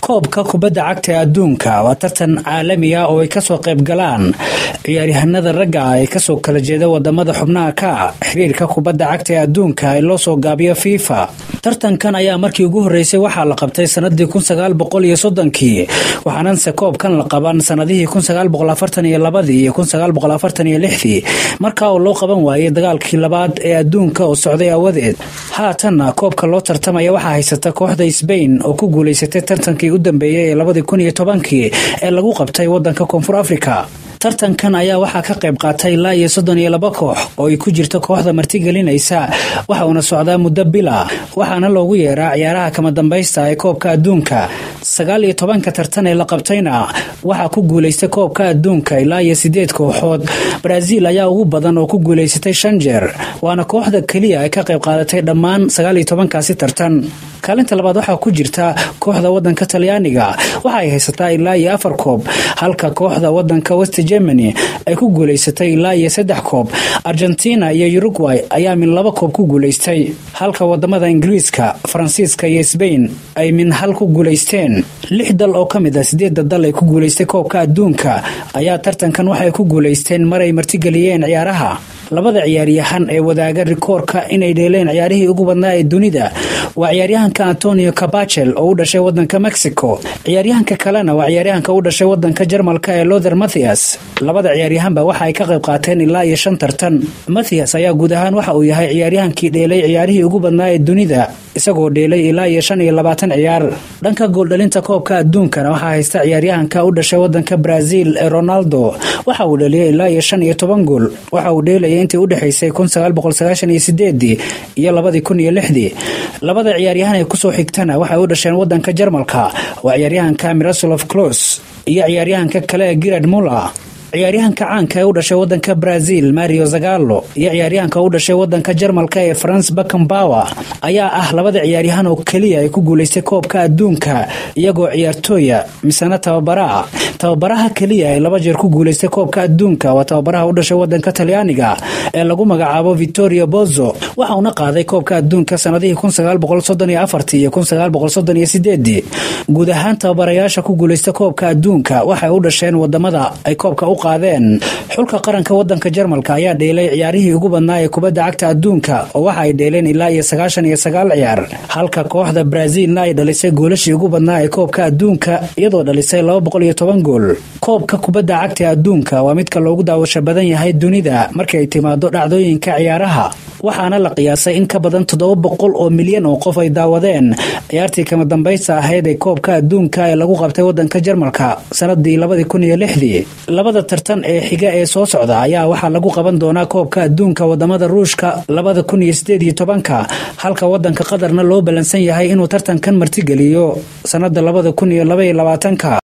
koobka kubadda cagta ee adduunka waa tartan caalami ah oo ay kasoo qayb galaan ciyaaryahanada ragga ah ee kasoo kala jeeda wadamada xubnaha ka xiriirka kubadda cagta ee adduunka ee loo soo gaabiyo fifa tartankan ayaa markii ugu horeysay waxaa la qabtay sanadii kunsagaalboqoliyo soddonkii waxaananse koobkan la qaban sanadihii kunsagaalboqolafartaniyo labadii iyo kunsagaalboqolafartaniyo lixdii markaa oo loo qaban waayay dagaalkii labaad ee adduunka oo socday awadeed haatanna koobka loo tartamaya waxaa haysata kooxda sbain oo ku guuleysatay tartankii u dambeeyey ee labadii kun iyo tobankii ee lagu qabtay wadanka koonfur afrika tartankan ayaa waxaa ka qayb qaatay ilaa iyo soddon iyo laba koox oo ay ku jirto kooxda martigelinaysa waxa uuna socdaa muddo bila waxaana loogu yeeraa ciyaaraha kama dambaysta ee koobka adduunka sagaal iyo tobanka tartan ee la qabtayna waxaa ku guulaystay koobka adduunka ilaa iyo sideed kooxood baraaziil ayaa ugu badan oo ku guulaysatay shan jeer waana kooxda keliya ay ka qayb qaadatay dhammaan sagaal iyo tobankaasi tartan kaalinta labaad waxaa ku jirta kooxda wadanka talyaaniga waxa ay haysataa ilaa iyo afar koob halka kooxda wadanka west germany ay ku guulaysatay ilaa iyo saddex koob argentina iyo uruguay ayaa min laba koob ku guulaystay halka wadamada ingiriiska faransiiska iyo sbain ay min hal ku guulaysteen lix dal oo ka mid a sideedda dal ay ku guulaystay koobka adduunka ayaa tartankan waxay ku guulaysteen maray martigeliyeen ciyaaraha labada ciyaaryahan ee wadaaga rikoorka inay dheeleen ciyaarihii ugu badnaa ee dunida waa ciyaaryahanka antonio cabachel oo u dhashay wadanka mexico ciyaaryahanka kalena waa ciyaaryahanka u dhashay wadanka jarmalka ee lother mathias labada ciyaaryahanba waxa ay ka qayb qaateen ilaa iyo shan tartan mathias ayaa guud ahaan waxa uu yahay ciyaaryahankii dheelay ciyaarihii ugu badnaa ee dunida isagoo dheelay ilaa iyo shan iyo labaatan ciyaar dhanka gooldhalinta koobka adduunkana waxaa haysta ciyaaryahanka u dhashay wadanka brazil ee ronaldo waxa uu dhaliyay ilaa iyo shan iyo toban gool waxa uu dheelaya intii udhexaysay iyo labadii kun iyo lixdii labada ciyaaryahan ee kusoo xigtana waxay u dhasheen wadanka jarmalka waa ciyaaryahanka mirasolov clos iyo ciyaaryahanka kale ee girard muller ciyaaryahanka caanka ee u dhashay wadanka brazil mario zagalo iyo ciyaaryahanka u dhashay wadanka jarmalka ee france bakambawer ayaa ah labada ciyaaryahan oo keliya ay ku guulaystay koobka adduunka iyagoo ciyaartooya misena tababaraa tababaraha keliya ee laba jeer ku guulaystay koobka adduunka waa tababaraha u dhashay wadanka talyaaniga ee lagu magacaabo victoria bozo waxa uuna qaaday koobka adduunka sanadihii iyo guud ahaan tababarayaasha ku guulaysta koobka adduunka waxay u dhasheen wadamada ay koobka u qaadeen xulka qaranka wadanka jarmalka ayaa dheelay ciyaarihii ugu badnaa ee kubadda cagta adduunka oo waxa ay dheeleen ilaa iyo sagaashan iyo sagaal ciyaar halka kooxda brazilna ay dhalisay goolashii ugu badnaa ee koobka adduunka iyadoo dhalisay laba boqol iyo toban gool koobka kubadda cagta ee adduunka waa midka loogu daawasho badan yahay dunida markii ay timaado dhacdooyinka ciyaaraha waxaana la qiyaasay in ka badan toddoba boqol oo milyan oo qof ay daawadeen ciyaartii kama dambaysta ahayd ee koobka adduunka ee lagu qabtay wadanka jarmalka sanadii labadii kun iyo lixdii labada tartan ee xiga ee soo socda ayaa waxaa lagu qaban doonaa koobka adduunka wadamada ruushka labada kun iyo sideed iyo tobanka halka wadanka qatarna loo ballansan yahay inuu tartankan martigeliyo sanada labada kun iyo labaiyo labaatanka